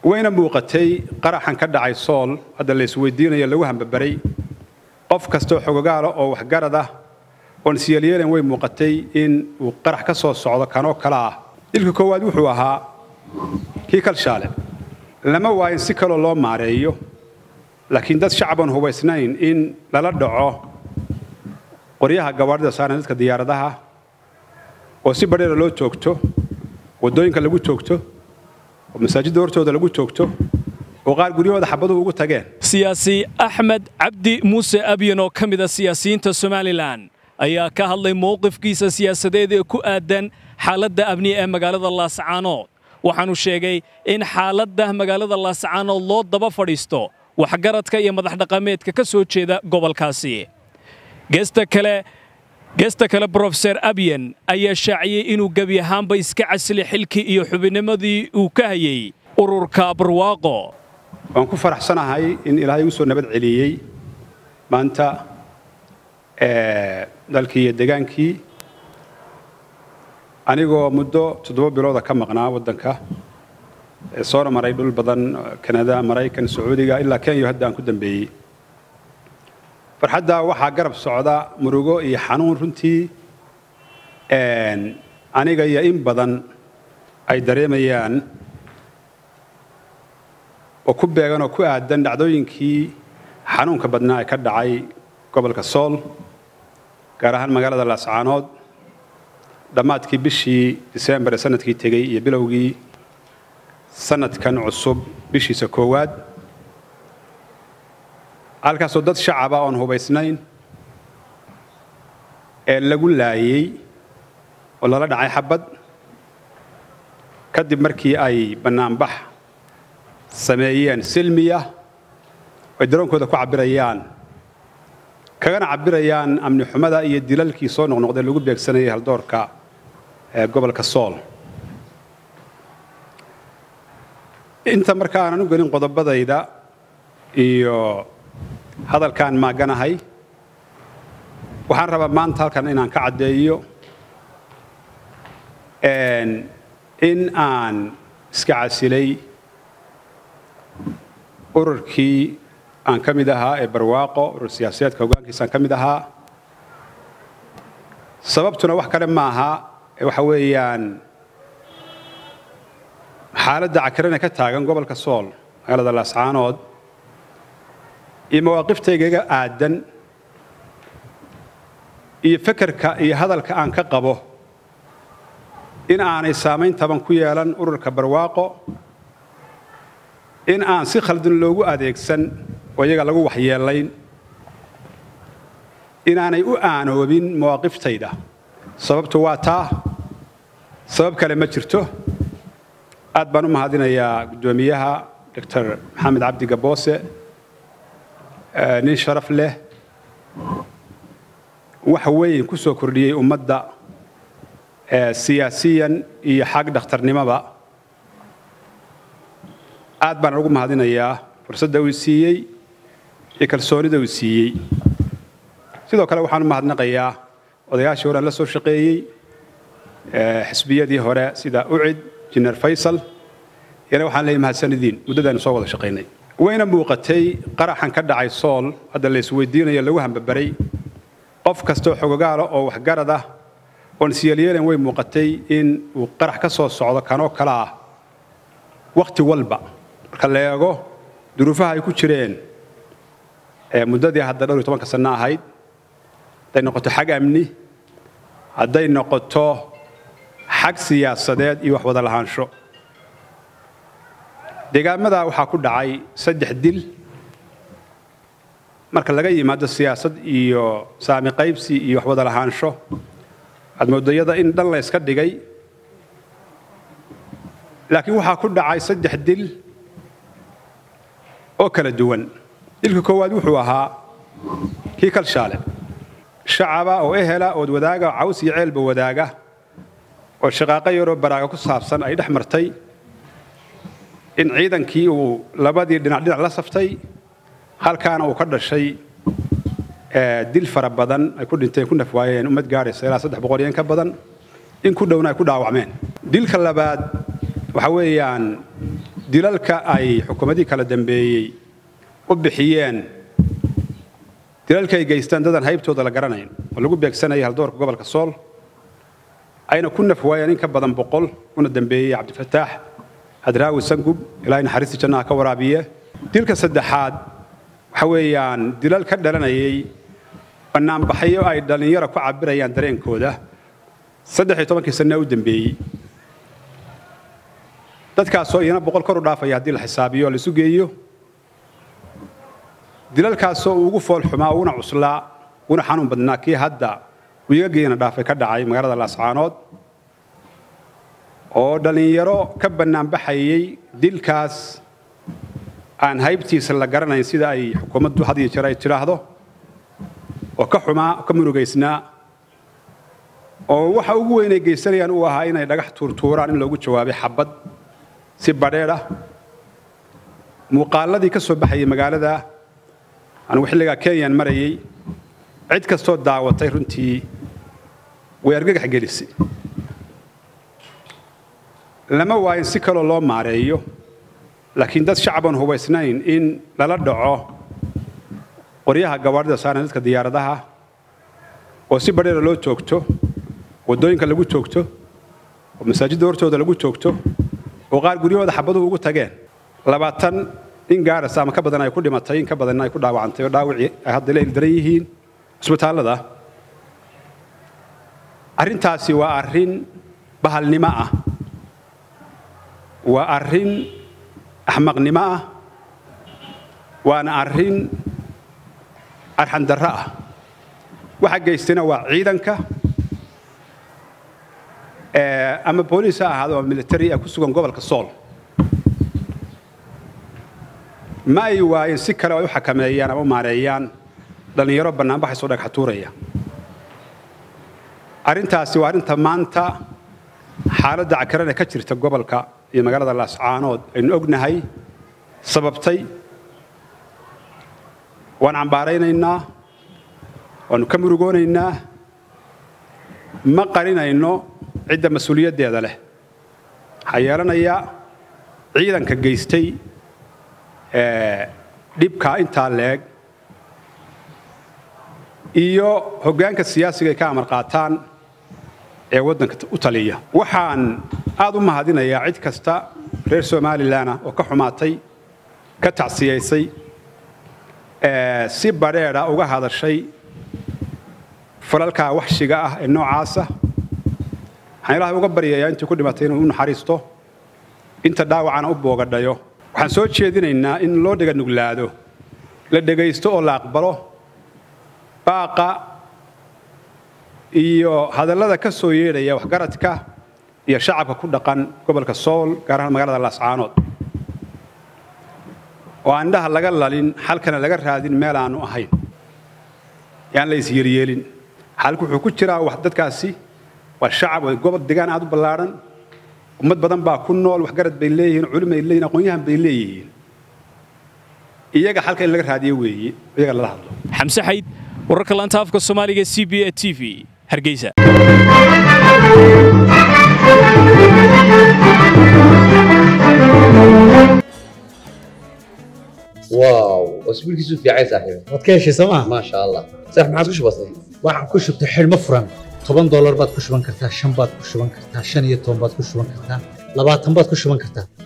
wayna muuqatay qaraxan ka dhacay sool hadda la isweydiinayo lagu hambabaray qof kastoo xogogaala oo waxgarad ah oon siyelyeelen way muuqatay in uu qarax ka soo socdo kanoo kale ah dilka koowaad wuxuu ahaa kii kalshaale lama waayin si kaloo loo maareeyo laakiin dad shacaban hubaysnayn in lala dhaco qoryaha gawaadhida saaran dadka diyaaradaha oo si badheera loo joogto waddooyinka lagu joogto oo masaajidda hortooda lagu joogto oo qaar guryahooda xabaduhu ugu tageen siyaasi axmed cabdi muuse abyan oo ka mid a siyaasiyiinta somalilan ayaa ka hadlay mowqifkiisa siyaasadeed ee ku aadan xaaladda amni ee magaalada laascaanood waxaanu sheegay in xaaladda magaalada laascaanood loo daba fadhiisto waxgaradka iyo madaxdhaqameedka ka soo jeeda gobolkaasi geesta kale geesta kale brofeser abyan ayaa shaaciyey inuu gebi ahaanba iska casilay xilkii iyo xubinnimadii uu ka hayey ururka barwaaqo waan ku faraxsanahay in ilaahay igu soo nabad celiyey maanta dalkii iyo degaankii anigoo muddo toddoba bilooda ka maqnaa waddanka soona maray dhul badan kanada maraykan sacuudiga ilaa kenya hadda aan ku dambeeyey farxadda waxaa garab socda murugo iyo xanuun runtii aniga iyo in badan ay dareemayaan oo ku beegan oo ku aadan dhacdooyinkii xanuunka badnaa ee ka dhacay gobolka sool gaar ahaan magaalada laascaanood dhammaadkii bishii disembar ee sanadkii tegey iyo bilowgii sanadkan cusub bishiisa koowaad halkaasoo dad shacaba oon hubaysnayn ee lagu laayey oo lala dhacay xabad kadib markii ay bannaanbax sameeyeen silmiya ay daroonkooda ku cabbirayaan kagana cabbirayaan amni xumada iyo dilalkii soo noqnoqdee lagu beegsanayay haldoorka ee gobolka sool inta marka aanan u gelin qodobadayda iyo hadalkaan maaganahay waxaan rabaa maanta halkan inaan ka caddeeyo in aan iska casilay ururkii aan ka mid ahaa ee barwaaqo urur siyaasadeedka hoggaankiisa aan ka mid ahaa sababtuna wax kale ma aha waxa weeyaan xaaladda cakirana ka taagan gobolka sool magaalada laascaanood iyo mawaaqiftaygaga aadan iyo fekerka iyo hadalka aan ka qabo in aanay saamayn taban ku yeelan ururka barwaaqo in aan si khaldan loogu adeegsan oo iyaga lagu waxyeelayn inaanay u aanoobin mawaaqiftayda sababtu waa taa sabab kale ma jirto aad baan u mahadinayaa guddoomiyaha doctor maxamed cabdi gaboose nin sharaf leh wax weyn ku soo kordhiyey ummadda siyaasiyan iyo xag dhakhtarnimoba aad baan ugu mahadinayaa fursadda uu siiyey iyo kalsoonida uu siiyey sidoo kale waxaan u mahadnaqayaa odayaashii hore aan la soo shaqeeyey xisbiyadii hore sida ucid jineer faysal yana waxaan leeyahay mahadsanidin muddadaanu soo wada shaqaynay wayna muuqatay qaraxan ka dhacay sool hadda la isweydiinayo lagu hambabaray qof kastoo xogogaala oo waxgarad ah oon siyelyeelen way muuqatay in uu qarax ka soo socdo kanoo kale ah wakhti walba marka la eego duruufaha ay ku jireen muddadii hadda dhowr iyo tobanka sanno ahayd hadday noqoto xag amni hadday noqoto xag siyaasadeed iyo wax wada lahaansho deegaamada waxaa ku dhacay saddex dil marka laga yimaado siyaasad iyo saami qaybsi iyo wax wada lahaansho admoodayada in dhan la yska dhigay laakiin waxaa ku dhacay saddex dil oo kala duwan dilka koowaad wuxuu ahaa kii kalshaale shacaba oo ehela ood wadaaga oo caws iyo ceelba wadaaga oo shaqaaqo yaroo baraaga ku saabsan ay dhex martay in ciidankii uu labadii dhinac dhinac la saftay halkaana uu ka dhashay dil fara badan ay ku dhinteen ku nafwaayeen ummad gaadhaysa ilaa saddex boqol iyo in ka badan in ku dhowna ay ku dhaawacmeen dilka labaad waxa weeyaan dilalka ay xukuumadihii kala dambeeyey u bixiyeen dilalka ay geystaan dadan haybtooda la garanayn oo lagu beegsanayay haldoorka gobolka sool ayna ku naf waayeen in ka badan boqol una dambeeyey cabdifataax hadraawi sangub ilaahay naxariistii jannaha ka waraabiye dilka saddexaad waxa weeyaan dilal ka dhalanayay bannaanbaxyo ay dhallinyaro ku cabirayaan dareenkooda saddex iyo tobankii sanne u dambeeyey dadkaasoo iyana boqol kor u dhaafaya haddii la xisaabiyo o la isu geeyo dilalkaasoo ugu fool xumaa uguna cuslaa uguna xanuun badnaa kii hadda wiigageena dhaafay ka dhacay magaalada laascaanood oo dhallinyaro ka bannaanbaxayay dilkaas aan haybtiisa la garanayn sida ay xukuumaddu had iyo jeer ay tidhaahdo oo ka xumaa ka murugaysnaa oo waxa ugu weyn ay geysanayaan uu ahaa inay dhagax tuurtuuraan in loogu jawaabay xabad si badheedh ah muuqaaladii ka soo baxayay magaalada anigu xilligaa kenyaan marayay cid kastoo daawatay runtii way argagax gelisay lama waayin si kaloo loo maareeyo laakiin dad shacaban hubaysnayn in lala dhaco qoryaha gawaarida saaran dadka diyaaradaha oo si badheera loo joogto waddooyinka lagu joogto oo masaajidda hortooda lagu joogto oo qaar guryahooda xabaduhu ugu tageen labaatan in gaarasa ama ka badan ay ku dhimatay in ka badanna ay ku dhaawacantay oo dhaawacii ay hadda la ildaran yihiin cisbitaallada arrintaasi waa arrin bahalnimo ah waa arrin axmaqnimo ah waana arrin arxandarro ah waxa geystayna waa ciidanka ama booliis ha ahaado ama military ah ku sugan gobolka sool ma ay waayeen si kale ay u xakameeyaan ama u maareeyaan dhallinyaro bannaanbaxaysoo dhagxatuuraya arrintaasi waa arrinta maanta xaaladda cakarana ka jirta gobolka iyo magaalada laascaanood aynu ognahay sababtay waan cambaaraynaynaa waannu ka murugoonaynaa ma qarinayno cidda mas-uuliyaddeeda leh waxaa yeelanaya ciidanka geystay dhibkaa intaa leeg iyo hoggaanka siyaasiga ay ka amar qaataan ee waddanka u taliya waxaan aad u mahadinayaa cid kasta reer somalilanah oo ka xumaatay ka tacsiyaysay si badheedha uga hadashay falalkaa waxshiga ah ee noocaasa waxaan ilaahay uga baryayaa intii ku dhimatay inuu u naxariisto inta dhaawacana u boogadhayo waxaan soo jeedinaynaa in loo dhega nuglaado la dhegaysto oo la aqbalo baaqa iyo hadallada ka soo yeedhaya waxgaradka iyo shacabka ku dhaqan gobolka sool gaar ahaan magaalada laascaanood oo aan indhaha laga lalin xalkana laga raadin meel aanu ahayn yaan la isyeelyeelin xalku wuxuu ku jiraa wax dadkaasi waa shacab waa gobol degaan aad u ballaadhan ummad badan baa ku nool waxgarad bay leeyihiin culum ay leeyihin aqoon-yahan bay leeyihiin iyaga xalka in laga raadiyo weeye iyaga lala hadlo xamse xayd wararka laanta afka soomaaliga c b a t v hargeysa واو اسبوعك في عين صاحبي waad ka heshay sooma ما شاء الله صح ما عادش بسيط waxaan ku shubtay xidhmo furan toban doolar baad ku shuban kartaa shan baad ku shuban kartaa shan iyo toban baad ku shuban kartaa labaatan baad ku shuban kartaa